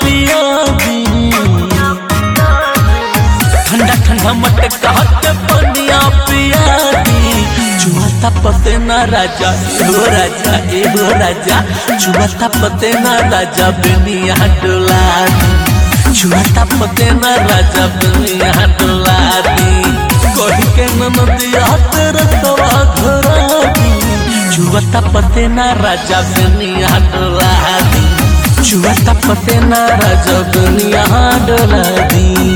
पिया दी ठंडा ठंडा मटका के पनिया पिया दी चुहता पते ना राजा एहो राजा एहो राजा चुहता पते ना राजा बेनिया डोला दी चुहता पते ना राजा बेनिया डोला दी कही के ननदिया तेरे तवा घरा दी चुहता पते ना राजा बेनिया डोला दी चुहता पते ना राजा बेनिया डोला दी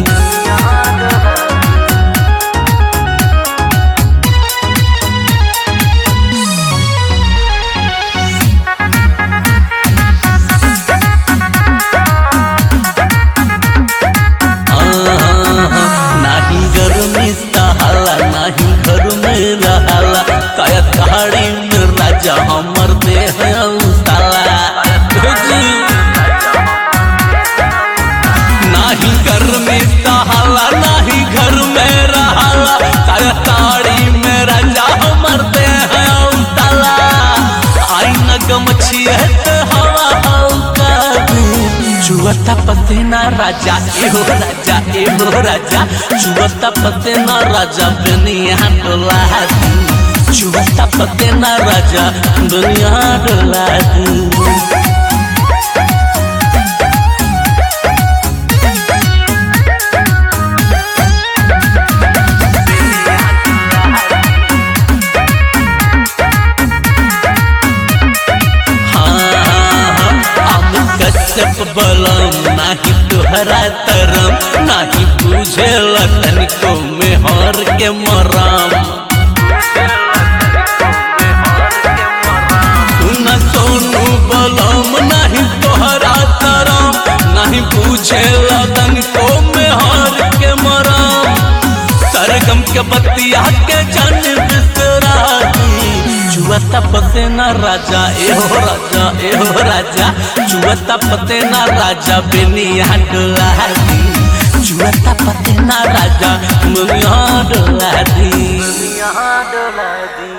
नाही गर्मी सहाला नाही घर में रहाला काया कहाड़ी में राजा हमर देह उताला नाही गर्मी सहाला नाही घर में रहाला काया कहाड़ी में राजा हमर देह उताला आई न गमछी है तो हवा हौका चुवता पतेना राजा एहो राजा एहो राजा चुवता पतेना राजा दुनिया डोला दी चुवता पतेना राजा दुनिया डोला दी कश्यप बलम नाही तुहरा तरम नाही बुझे लतन को मेहर के मराम न सोनू बलम नाही तोहरा तरम नाही बुझे लतन को मेहर के मराम सरगम के बतिया के जन बिसरा चुवता पतेना राजा एहो राजा एहो राजा चुवता पतेना राजा बेनिया डोला दी चुवता पतेना राजा मुनिया डोला दी यहाँ डोला दी